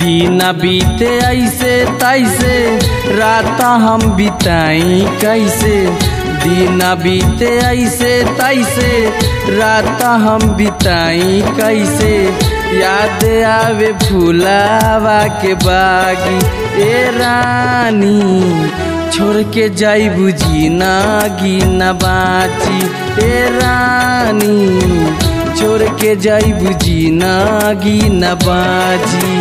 दिन बीते ऐसे तैसे रात हम बिताई कैसे दिन बीते ऐसे तैसे रात हम बिताई कैसे याद आवे फूलावा के बागी ए रानी छोड़ के जाई बुझी ना गिना बाची ए रानी छोड़ के जाई बुझी ना गिना बाजी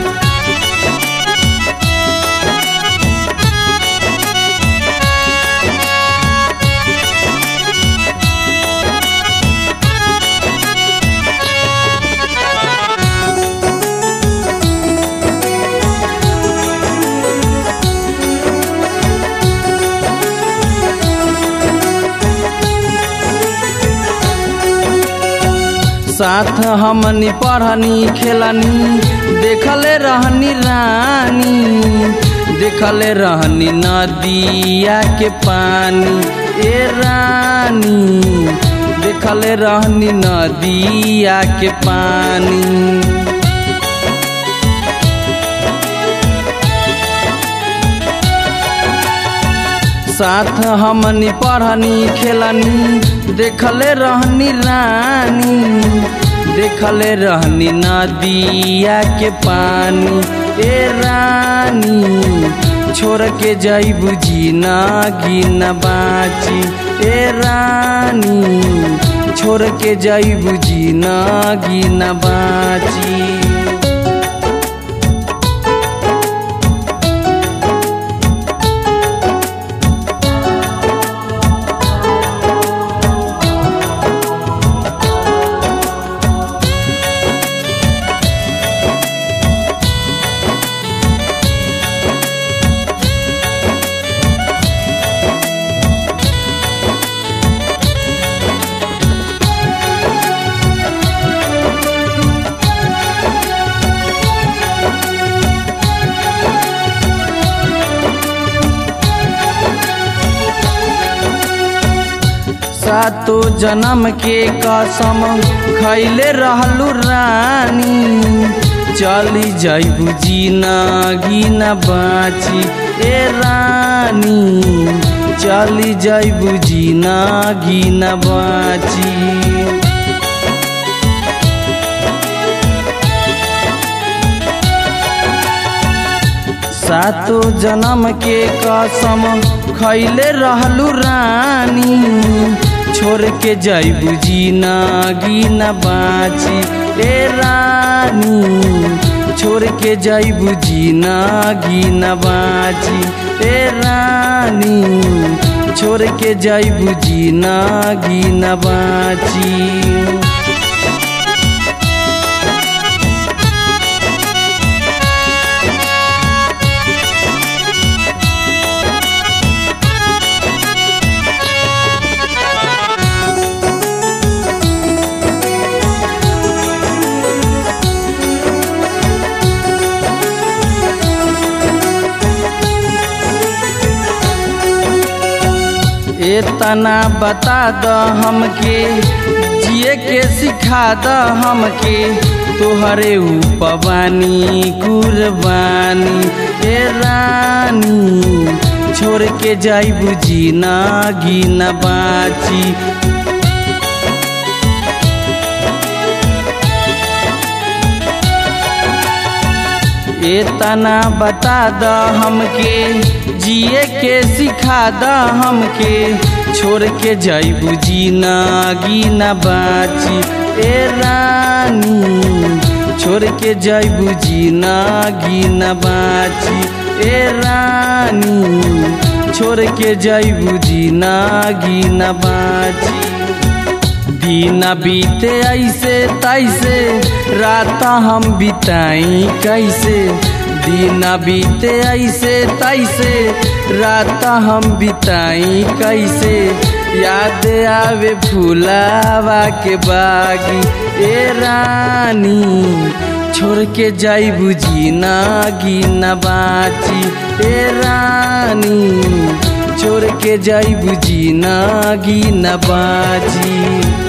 साथ हमनी पढ़नी खेलनी देखले रहनी रानी देखले रहनी नदिया के पानी ए रानी देखले रहनी नदिया के पानी साथ हमनी पढ़नी खेलनी देखले रहनी रानी देखले रहनी नदिया के पानी ए रानी छोड़ के जाई बुझी ना गिना बाची ए रानी छोड़ के जाई बुझी ना गिना बाची सातो जन्म के कसम खैले रहलू रानी चली जाइबू जीना गिना बाची ए रानी चली जाइबू जीना गिना बाची सातो जन्म के कसम खैले रहलू रानी छोड़ के जाइबू जीना गिना बाची ए रानी छोड़ के जाइबू जीना गिना बाची ए रानी छोड़ के जाइबू जीना गिना बाची इतना बता द हमके जिए के सिखा द हमके तोहरे उपवानी कुर्बानी ए रानी छोड़ के जाई बुझी ना गिना बाची इतना बता द हमके जिए के सिखा द हमके छोड़ के जाइबू जीना गिना बाची ए रानी छोड़ के जाइबू जीना गिना बाची ए रानी छोड़ के जाइबू जीना गिना बाची दिन बीते ऐसे तैसे रात हम बिताई कैसे दिन बीते ऐसे तैसे रात हम बिताई कैसे याद आवे फूलावा के बागी ए रानी छोड़ के जाई बुझी ना गिना बाची ए रानी छोड़ के जाई बुझी ना गिना बाची